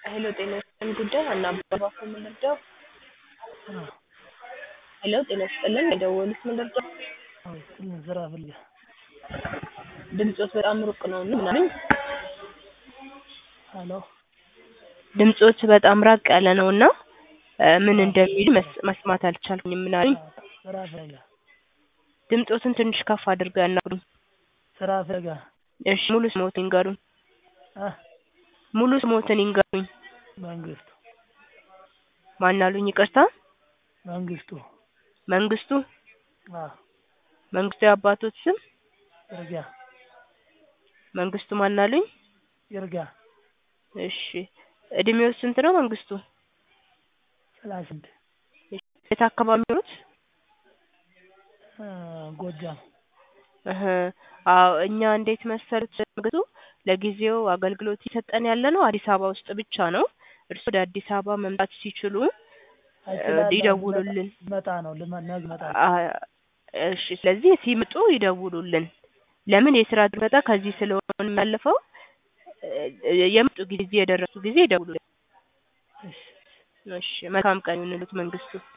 ሄሎ ጤና ይስጥልን ጉዳይ ሀና አባባኮ ምን ልርዳው? ሄሎ ጤና ይስጥልን የደወሉት ምን ልርዳው? ስራ ፈልጋ ድምፆት በጣም ሩቅ ነው እና ምን አሉኝ? ሄሎ ድምፆት በጣም ራቅ ያለ ነው እና ምን እንደሚሉ መስ- መስማት አልቻልኩኝም። ምን አሉኝ? ስራ ፈልጋ ድምፆትን ትንሽ ከፍ አድርገው ያናግሩኝ። ስራ ፈልጋ እሺ ሙሉ ስሞትን ይንገሩኝ። አ ሙሉ ስሞትን ይንገሩኝ። መንግስቱ ማን አሉኝ? ይቅርታ መንግስቱ መንግስቱ አ መንግስቱ የአባቶት ስም ይርጋ መንግስቱ ማን አሉኝ? ይርጋ እሺ እድሜው ስንት ነው መንግስቱ? ሰላሳ አንድ የት አካባቢ ኖሩት? አ ጎጃም እህ አዎ እኛ እንዴት መሰሉት መንግስቱ ለጊዜው አገልግሎት እየሰጠን ያለ ነው አዲስ አበባ ውስጥ ብቻ ነው። እርስዎ ወደ አዲስ አበባ መምጣት ሲችሉ አይችላል ይደውሉልን። ልመጣ ነው ልመ- ነገ እመጣለሁ። አ- እሺ ስለዚህ ሲመጡ ይደውሉልን። ለምን የስራ ድመጣ ከዚህ ስለሆነ የሚያልፈው እ- የመጡ ጊዜ የደረሱ ጊዜ ይደውሉልን። እሺ እሺ መልካም ቀን ይሁንልዎት መንግስቱ።